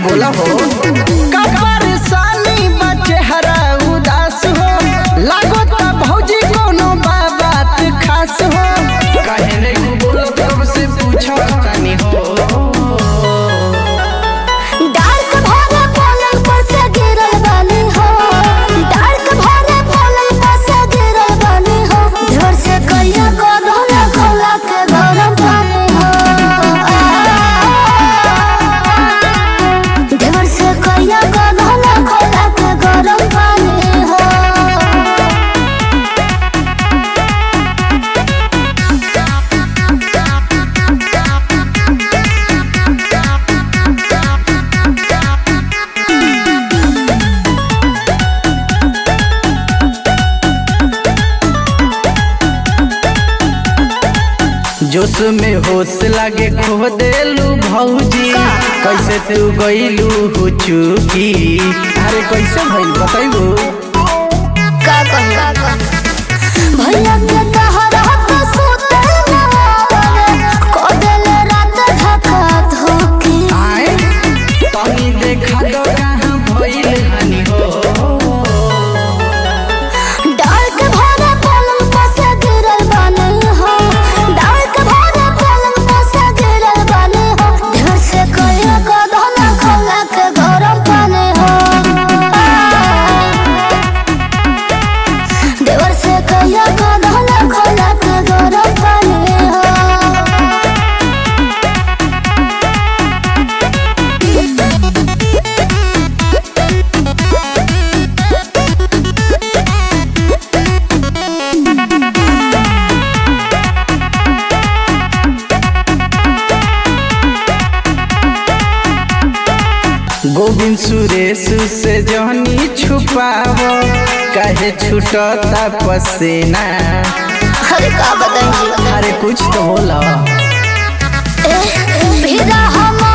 बोला हो का परेशानी बा चेहरा उदास हो लागत भौजी कोनो बा बात खास हो काहे नहीं बोलत कब से पूछा तानी हो डार्क भरे पलंग पर से गिरल बानी हो डार्क भरे पलंग पर से गिरल बानी हो घर से कहिया को धोला खोला के गरम पानी हो घर से कहिया को धोला खोला के गरम पानी हो जोश में होश लागे खो देलू भौजी कैसे तू गईलू हो चुकी अरे कैसे भइल बताइबू का कहिया भैया के तहरा के सुते ना आवे को देल रात धक्का धोके आए तनी देखा दो कहाँ भइल हनी हो डार्क भरे पलंग पर से गिरल बानी हो डार्क भरे पलंग पर से गिरल बानी हो घर से कहिया को धोला खोला के गरम पानी हो देवर से कहिया को धोला खोला के गरम पानी हो गोविंद सुरेश से जहनी छुपाव काहे छूटता पसीना अरे का बताइए अरे कुछ तो बोला फिदा हम